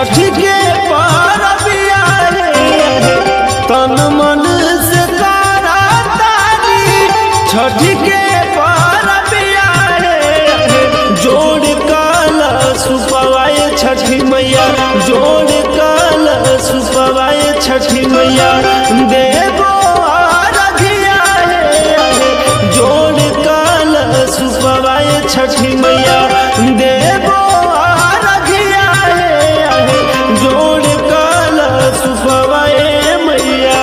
छठ के परबिया रे तन मन से तारा तारी छठ के परबिया रे जोड़ काल सुपवाए छठी मैया जोड़ काल सुपवाए छठी मैया देवो आराधिया रे जोड़ काल सुपवाए छठी मैया देवो आराधिया रे जोड़ काल सुपवाए मैया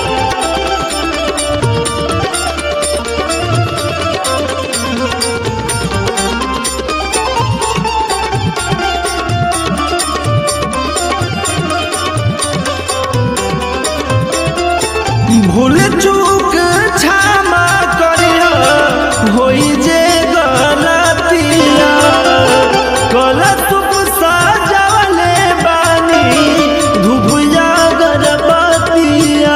भूल चूक क्षमा करिया होई जे गलतिया गलत सजवले बानी धुबुया गणपतिया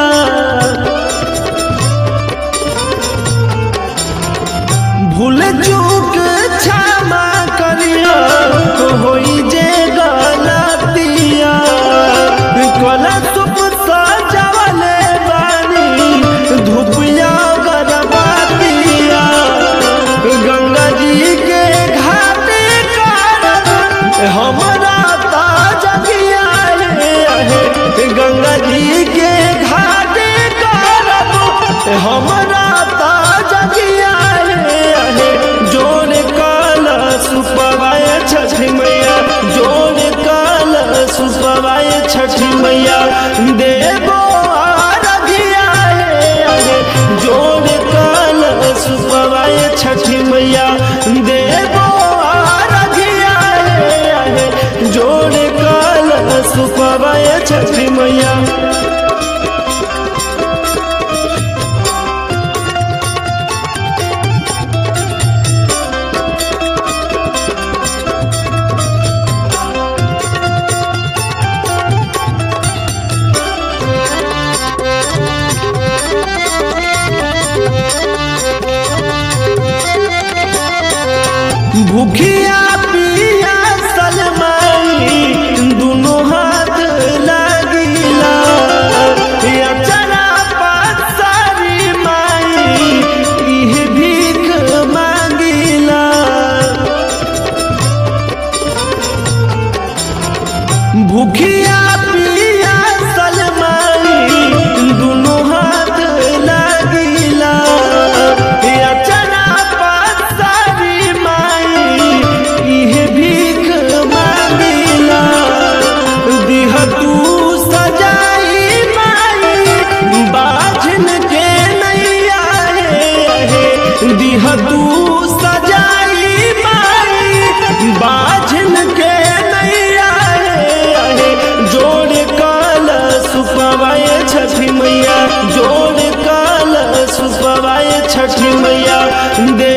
भूल चूक क्षमा करिया होई जे गलतिया गलत सजवले बानी धुपिया गणपतिया गंगा जी के घाटे कारण हमरा ताज गिया है गंगा जी के घाटे कारण हमरा ताज गिया है जोड़ काल सुपवाए छठी मैया जोड़ काल सुपवाए छठी मैया देवो आराधिया है जोड़ काल सुपवाए छठी मैया देवो आराधिया है जोड़ काल सुपवाए छठी मैया भूखिया पिया सलमाई दुनो हाथ लगिला अचरा पासारी माई इह भीख मांगिला भूखिया पिया सलमाई दुनो हाथ लगिला अचरा पासारी माई इह भीख मांगिला दिह तू सजाई माई बाझन के नैया हे दिह तू सजाई माई बाझन के नैया हे जोड़ काल सुपवाए छठी मैया जोड़ काल सुपवाए छठी मैया दे